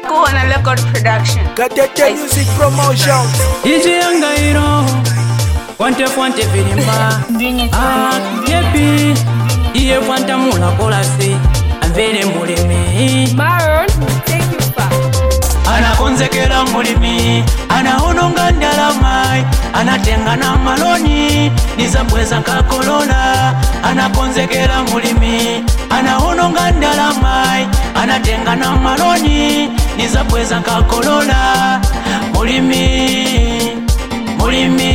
Cool on a record production. Gatete Music Promotions. iji yangairo kwante kwante vilimba Ah, yepi iye kwanta mula kolasi amvere mulimi Maroon will take you far. anakonzekera mulimi anahononga ndalamai anatenga na maloni nizabweza kakolola anakonzekera mulimi anahononga ndalamai anatenga na maloni nizabweza kakolola mulimi mulimi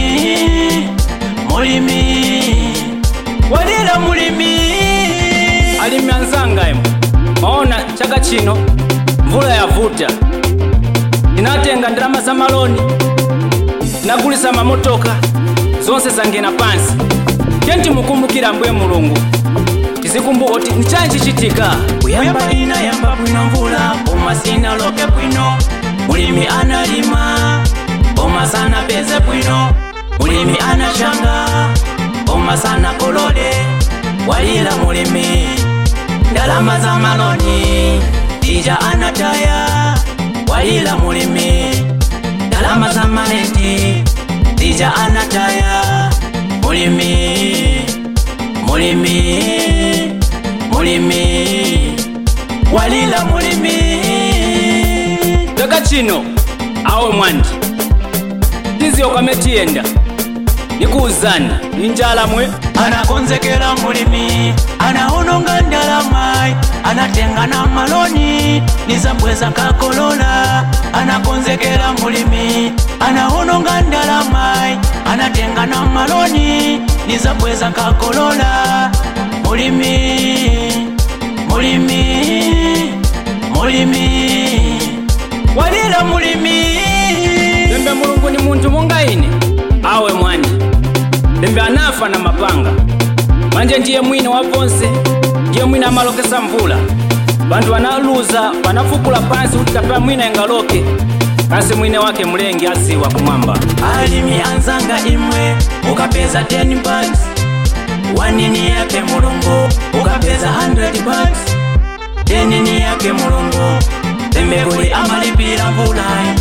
mulimi walira mulimi alimi anzangaimo maona chaka chino mvula yavuta ndinatenga ndalama za maloni ndinagulisa mamotoka zonse zangena pansi tenti mukumbukira mbwe mulungu tizikumbuka kuti nichani chichitika kuyamba ina yamba bwino mvula koma sinaloke bwino mulimi analima koma sanapeze bwino mulimi anashanga koma sanakolole walira mulimi ndalama za maloni tija anataya walila mulimi ndalama za maleti tija anataya mulimi mulimi mulimi walila mulimi daga chino awe mwandi tiziyo kwametiyenda nikuuzani ninjala mwe anakonzekera mulimi anahononga ndalamai anatenga na maloni nizabweza kakolola anakonzekera mulimi anahononga ndalamai anatenga na maloni nizabweza kakolola mulimi mulimi mulimi walila mulimi lembe mulungu ni muntu mungaine awe mwani lembe anafa na mapanga manje ndiye mwini wa vonse ndiye mwini amalokesa mvula bantu banaluza banafukula pansi kuti kapena mwina engaloke kasi mwine wake mlengi asiwa kumwamba alimi anzanga imwe ukapeza 10 bucks wanini yake mulungu ukapeza 100 bucks denini yake mulungu lembe kuli amalipira mvulayi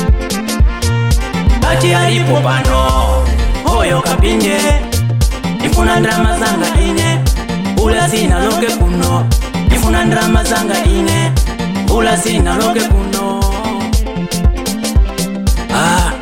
ati alipo pano hoyo kapinje ifuna ndrama zanga ine ula sinaloke kuno ifuna ndrama zanga ine ula sinaloke kuno ah.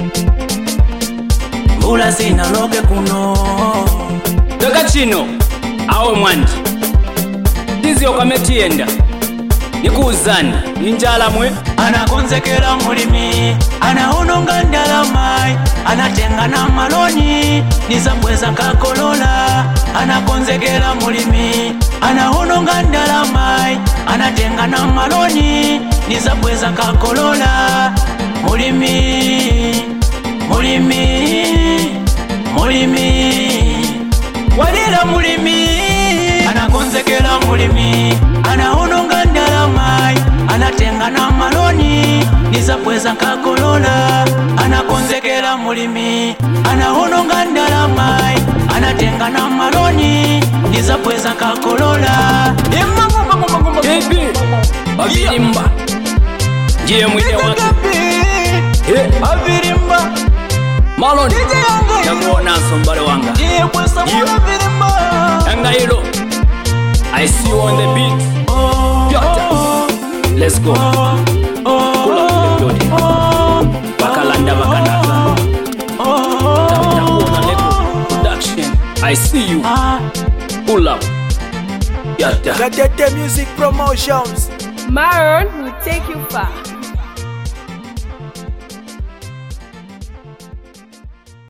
ula sinaloke kuno daga chino awe mwandi tiziyo kwametiyenda nikuuzani ninjala mwe anakonzekera mulimi anahononga ndalamai anatenga na maloni nizabweza kakolola anakonzekera mulimi anahononga ndalamai anatenga na maloni nizabweza kakolola mulimi mulimi mulimi walira mulimi anakonzekera mulimi anahononga ndalamai anatenga na maloni nizabweza kakolola anakonzekera mulimi anahononga ndalamai anatenga na maloni nizabweza kakolola Ebi, avirimba ndiye mwine wake Eh, avirimba maloni yakuonanso mbale wanga yangailo i see you on the beat Pyota. let's go pull up the building bakalanda bakanaka takuona leko production i see you pull up Pyota. Gatete Music Promotions. Maroon will take you far.